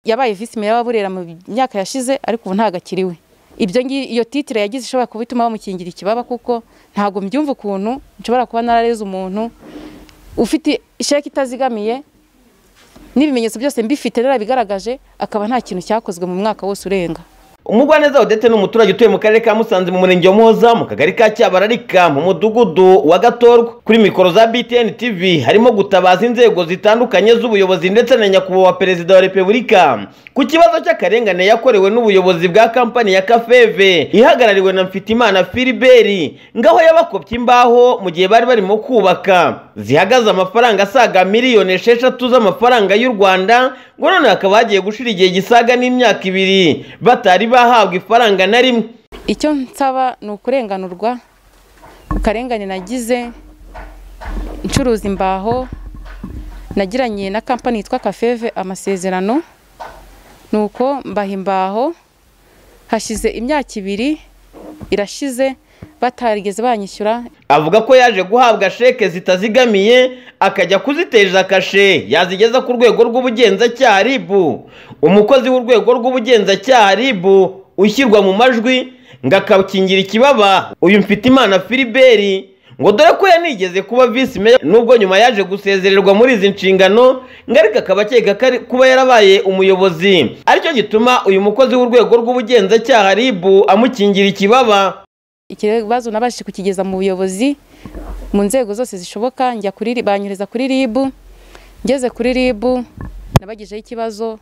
yabaye visi meya wa Burera mu myaka yashize ariko ubu ntagakiriwe ibyo ngi iyo titire yagize ishobora kuba ituma bamukingira ikibaba kuko ntabwo mbyumva ukuntu nshobora kuba narareze umuntu ufite sheke itazigamiye n'ibimenyetso byose mbifite narabigaragaje akaba nta kintu cyakozwe mu mwaka wose urenga umugwaneza odete ni umuturage utuye mu karere ka musanze mu murenge wa muhoza mu kagari ka cyabararika mu mudugudu wa gatorwa kuri mikoro za btn tv harimo gutabaza inzego zitandukanye z'ubuyobozi ndetse na nyakubahwa perezida wa repubulika ku kibazo cy'akarengane yakorewe n'ubuyobozi bwa kampani ya kafeve ihagarariwe na mfitimana filiberi ngaho yabakopye imbaho mu gihe bari barimo kubaka zihagaze amafaranga asaga miliyoni esheshatu z'amafaranga y'u rwanda ngo none hakaba hagiye gushira igihe gisaga n'imyaka ibiri batari bahabwa ifaranga na rimwe icyo nsaba ni ukurenganurwa akarengane nagize ncuruza imbaho nagiranye na kampani yitwa kafeve amasezerano ni uko mbaha imbaho hashize imyaka ibiri irashize batarigeze banyishyura avuga ko yaje guhabwa sheke zitazigamiye akajya kuziteza kashe yazigeza ku rwego rw'ubugenzacyaha ribu umukozi w'urwego rw'ubugenzacyaha ribu ushyirwa mu majwi ngo akakingira ikibaba uyu mfitimana filiberi ngo dore ko yanigeze kuba visi meya nubwo nyuma yaje gusezererwa muri izi nshingano ngo ariko akaba akeka kuba yarabaye umuyobozi aricyo gituma uyu mukozi w'urwego rw'ubugenzacyaha ribu amukingira ikibaba ikibazo nabashije kukigeza mu buyobozi mu nzego zose zishoboka njya kuri banyereza kuri RIB ngeze kuri RIB nabagijeho ikibazo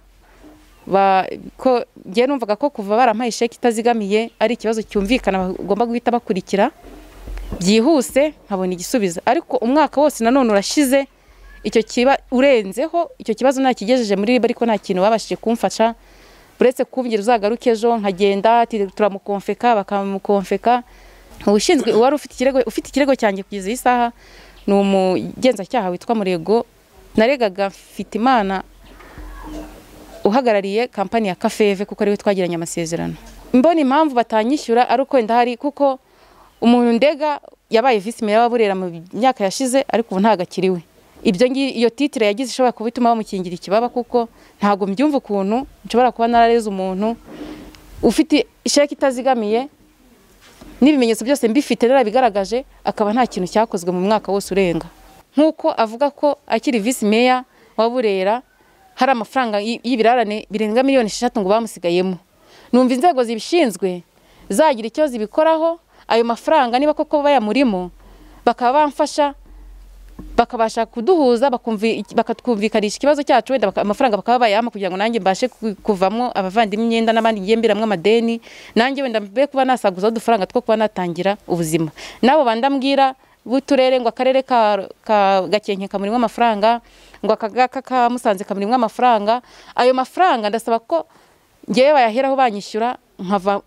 ngewe numvaga ko kuva barampaye isheke itazigamiye ari ikibazo cyumvikana bagomba guhita bakurikira byihuse nkabona igisubizo ariko umwaka wose nanone urashize icyo kiba urenzeho icyo kibazo nakigejeje muri RIB ariko nta kintu babashije kumfasha uretse kumbwira uzagaruke ejo nkagenda turamukomfeka bakamukomfeka ubushinzwe uwari ufite ikirego ufite ikirego cyanjye kugeza iyi saha ni umugenzacyaha witwa murego naregaga mfite imana uhagarariye kampani ya kafeve kuko ariwe twagiranye amasezerano mbona impamvu batanyishyura ari uko wenda hari kuko umuntu ndega yabaye visi meya wa burera mu myaka yashize ariko ubu ntagakiriwe ibyo iyo titire yagize ishobora kuba ituma bamukingira ikibaba kuko ntabwo mbyumva ukuntu nshobora kuba narareze umuntu ufite sheke itazigamiye n'ibimenyetso byose mbifite narabigaragaje akaba nta kintu cyakozwe mu mwaka wose urenga nk'uko avuga ko akiri visi meya wa burera hari amafaranga y'ibirarane birenga miliyoni esheshatu ngo bamusigayemo numva inzego zibishinzwe zagira icyo zibikoraho ayo mafaranga niba koko bayamurimo bakaba bamfasha bakabasha kuduhuza bakatwumvikanisha ikibazo cyacu wenda amafaranga bakaba bayampa kugira ngo nanjye mbashe kuvamo abavandimwe imyenda n'abandi yemberamo amadeni nanjye wenda mbe kuba nasaguzaho udufaranga two kuba natangira ubuzima n'abo bandambwira b'uturere ngo akarere ka gakenke kamurimwa amafaranga ngo akagaka ka musanze kamurimwa amafaranga ayo mafaranga ndasaba ko ngewe bayaheraho banyishyura nkava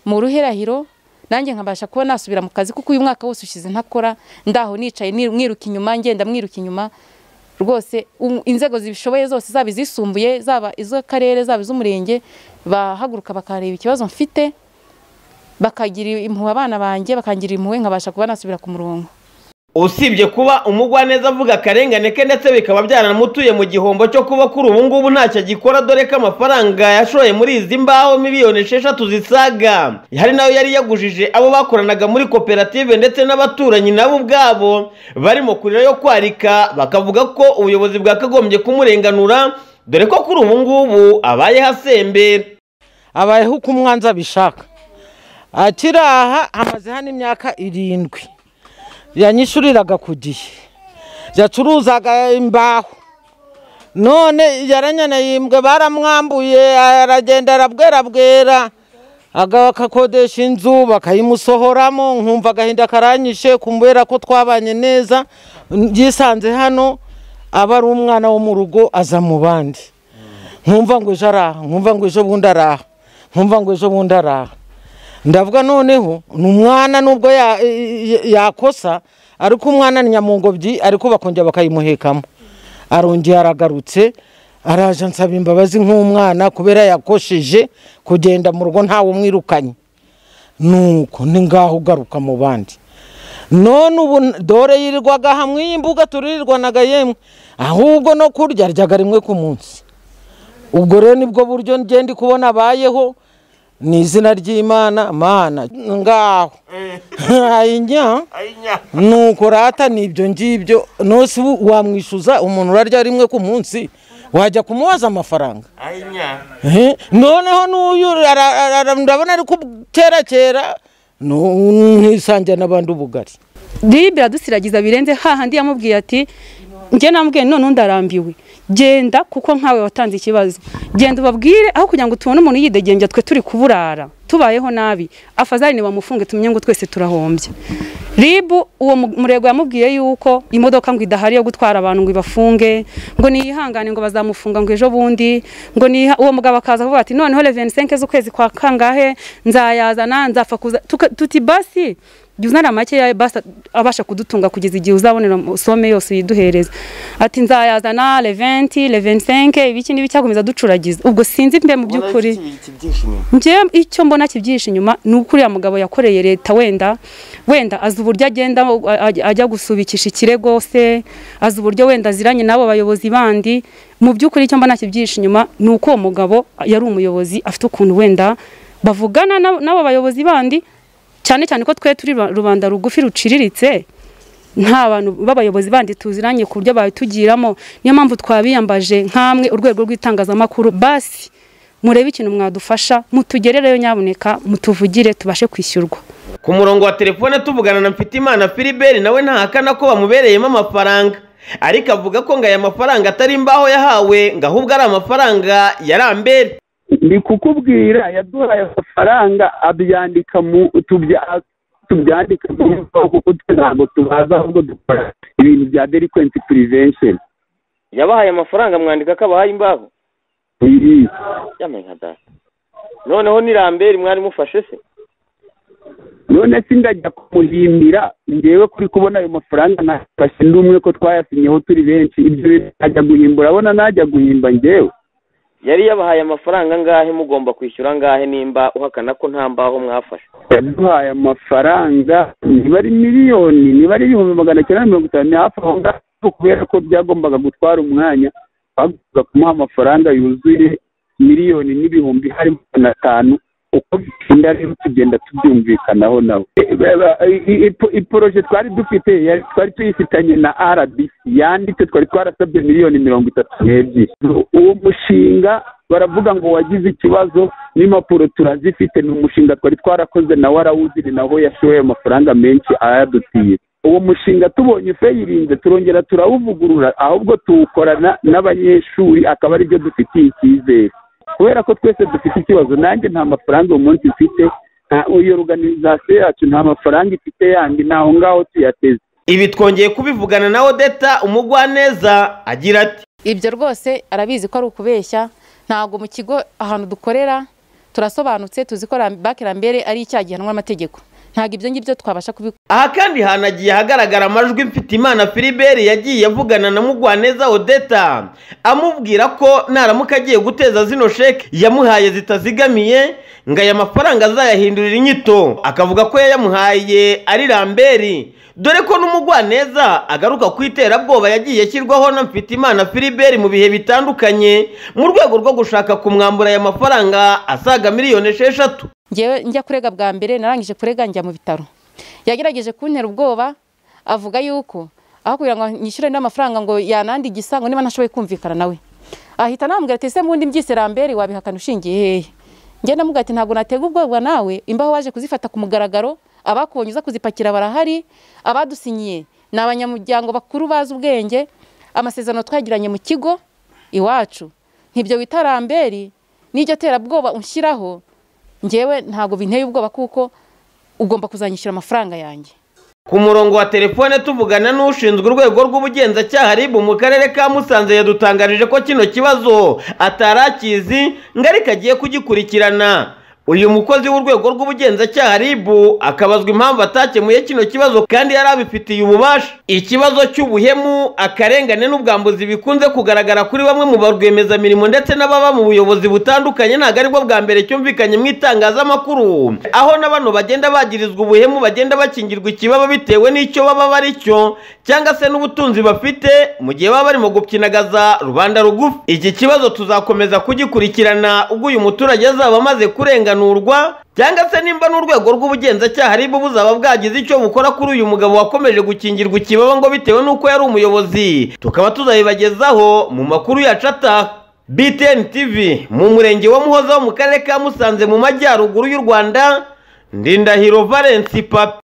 mu ruherahiro nanjye nkabasha kuba nasubira mu kazi kuko uyu mwaka wose ushize ntakora ndaho nicaye mwiruka inyuma ngenda mwiruka inyuma rwose inzego zibishoboye zose zaba izisumbuye zaba iz'akarere zaba iz'umurenge bahaguruka bakareba ikibazo mfite bakagira impuhwe abana banjye bakangira impuhwe nkabasha kuba nasubira ku murongo usibye kuba umugwaneza avuga akarengane ke ndetse bikaba byaramutuye mu gihombo cyo kuba kuri ubu ngubu ntacyo agikora dore ko amafaranga yashoye muri izi mbaho miliyoni esheshatu zisaga hari nayo yari yagujije abo bakoranaga muri koperative ndetse n'abaturanyi nabo ubwabo barimo kurira yo kwarika bakavuga ko ubuyobozi bwakagombye kumurenganura dore ko kuri ubu ngubu abayeho asembera abayeho uko umwanzi abishaka akiri aha hamaze hano imyaka irindwi yanyishuriraga ku gihe yacuruzaga imbaho none yaranyanayembwe baramwambuye aragenda arabwera bwera agakodesha inzu bakayimusohoramo nkumva agahinda karanyishe kumbera ko twabanye neza yisanze hano aba ari umwana wo mu rugo aza mu bandi nkumva ngo ejo araha nkumva ngo ejo bundi araha nkumva ngo ejo bundi araha ndavuga noneho ni umwana nubwo yakosa ariko umwana ni nyamungobyi ariko bakongera bakayimuhekamo arongera aragarutse araje ansaba imbabazi nk'umwana kubera yakosheje kugenda mu rugo ntawe umwirukanye nuko ni ngaho ugaruka mu bandi none ubu dore yirirwaga hamwe iyi mbuga turirirwanaga yemwe ahubwo no kurya aryaga rimwe ku munsi ubwo rero nibwo buryo njye ndi kubona abayeho ni izina ry'imana mana ngaho ayinya nuko rata nibyo ngibyo nose ubu wamwishyuza umuntu urarya rimwe ku munsi wajya kumubaza amafaranga Eh, noneho n'uyu ara- ara- ara- ndabona ari kuterakera ntisangira n'abandi ubugari dibe iradusiragiza birenze hahandi yamubwiye ati njye namubwiye none undi arambiwe genda kuko nkawe watanze ikibazo genda ubabwire aho kugira ngo tubone umuntu yidegembya twe turi kuburara tubayeho nabi afazari bamufunge tumenye ngo twese turahombye ribu uwo mu- murego yamubwiye yuko imodoka ngo idahari yo gutwara abantu ngo ibafunge ngo niyihangane ngo bazamufunga ngo ejo bundi ngo niha uwo mugabo akaza kuvuga ati noneho reveni senke z'ukwezi kwa kangahe nzayazana nzapfa kuza Tuka- tuti basi jya uzana makeya basi abasha kudutunga kugeza igihe uzabonera some yose uyiduhereza ati nzayazana leventi levensenke ibiki n'ibi cyakomeza ducuragiza ubwo sinzi mbe mu by'ukuri njyewe icyo mbona kibyihishe inyuma ni uko uriya mugabo yakoreye leta wenda wenda azi uburyo agenda a- a- ajya gusubikisha ikirego se azi uburyo wenda aziranye n'abo bayobozi bandi mu by'ukuri icyo mbona kibyihishe inyuma ni uko uwo mugabo yari umuyobozi afite ukuntu wenda bavugana n'abo- n'abo bayobozi bandi cyane cyane ko twe turi ru- rubanda rugufi ruciriritse nta bantu b'abayobozi bandi tuziranye ku buryo babitugiramo niyo mpamvu twabiyambaje nk'amwe urwego rw'itangazamakuru basi murebe ikintu mwadufasha mutugerereyo nyabuneka mutuvugire tubashe kwishyurwa ku murongo wa telefone tuvugana na mfitimana filibert nawe ntahakana ko bamubereyemo amafaranga ariko avuga ko ngo aya mafaranga atari imbaho yahawe ngo ahubwo ari amafaranga ya rambere ni kukubwira yaduhaye amafaranga abyandika mu tubya- tubyandika mu mvugo kuko twe ntabwo tubaza ahubwo dukora ibintu bya delinquency prevention yabahaye amafaranga mwandika ko abahaye imbaho Iyi- yamenye nka data noneho ni ramberi mwari mufashe se none se ndajya kumuhimbira ngewe kuri kubona ayo mafaranga nafashe ndi umwe ko twayasinyeho turi benshi ibyo bintu najya guhimbura abona najya guhimba ngewe yari yabahaye amafaranga angahe mugomba kwishyura angahe nimba uhakana ko nta mbaho mwafashe yaduhaye amafaranga niba ari miliyoni niba ari ibihumbi magana cyenda na mirongo itanu ni hafi aho ngaho kubera ko byagombaga gutwara umwanya bagombaga kumuha amafaranga yuzuye miliyoni n'ibihumbi harimo magana atanu uko bitinda rero tugenda tubyumvikanaho nabo E- ba- ba- i- i- iporoje twari dufite yari- twari tuyifitanye na rbc yanditse twari twarasabye miliyoni mirongo itatu n'ebyiri uwo mushinga baravuga ngo wagize ikibazo n'impapuro turazifite ni umushinga twari twarakoze nawe arawuzi ni naho yashoye amafaranga menshi ayadutiye uwo mushinga tubonye ufayirinze turongera turawuvugurura ahubwo tuwukorana n'abanyeshuri akaba aribyo dufitiye icyizere kubera ko twese dufite ikibazo nanjye nta mafaranga uyu munsi mfite nta- iyo organizasiyo yacu nta mafaranga ifite yandi ntaho ngaho tuyateze ibi twongeye kubivugana na odeta umugwaneza agira ati ibyo rwose arabizi ko ari ukubeshya ntabwo mu kigo ahantu dukorera turasobanutse tuzi ko bake rambere ari icyaha gihanwa n'amategeko ntabwo ibyo ngibyo twabasha kubikora aha kandi hanagiye hagaragara amajwi mfitimana filibert yagiye avugana na mugwaneza odeta amubwira ko naramuka agiye guteza zino sheke yamuhaye zitazigamiye ngo aya mafaranga azayahindurira inyito akavuga ko yayamuhaye ari ramberi dore ko n'umugwaneza agaruka ku iterabwoba yagiye ashyirwaho na mfitimana filibert mu bihe bitandukanye mu rwego rwo gushaka kumwambura aya mafaranga asaga miliyoni esheshatu ngewe njya kurega bwa mbere narangije kurega njya mu bitaro yagerageje kuntera ubwoba avuga yuko aho kugira ngo nyishyure n'amafaranga ngo yanandi igisa ngo niba ntashoboye kumvikana nawe ahita anambwira ati ese mbundi mbyise rambere wabihakana ushingiye hehe njye ndamubwira ati ntabwo natega ubwoba nawe imbaho waje kuzifata ku mugaragaro abakubonye uza kuzipakira barahari abadusinyiye ni abanyamuryango bakuru bazi ubwenge amasezerano twagiranye mu kigo iwacu ntibyo wita ramberi n'iryo terabwoba unshyiraho njyewe ntabwo binteye ubwoba kuko ugomba kuzanyishyura amafaranga yanjye ku murongo wa telefone tuvugana n'ushinzwe urwego rw'ubugenzacyaha ribu mu karere ka musanze yadutangarije ko kino kibazo atari akizi ngo ariko agiye kugikurikirana uyu mukozi w'urwego rw'ubugenzacyaha RIB akabazwa impamvu atakemuye kino kibazo kandi yari abifitiye ububasha ikibazo cy'ubuhemu akarengane n'ubwambuzi bikunze kugaragara kuri bamwe mu barwiyemezamirimo ndetse n'ababa mu buyobozi butandukanye ntabwo aribwo bwa mbere cyumvikanye mu itangazamakuru aho na bano bagenda bagirizwa ubuhemu bagenda bakingirwa ikibaba bitewe n'icyo baba bari cyo cyangwa se n'ubutunzi bafite mu gihe baba barimo gupyinagaza rubanda rugufi iki kibazo tuzakomeza kugikurikirana ubwo uyu muturage azaba amaze kurenganurwa cyangwa se nimba n'urwego rw'ubugenzacyaha aribo buzaba bwagize icyo bukora kuri uyu mugabo wakomeje gukingirwa ikibaba ngo bitewe n'uko yari umuyobozi tukaba tuzabibagezaho mu makuru yacu ataha btn tv mu murenge wa muhoza wo mu karere ka musanze mu majyaruguru y'u rwanda ndindahiro valence papi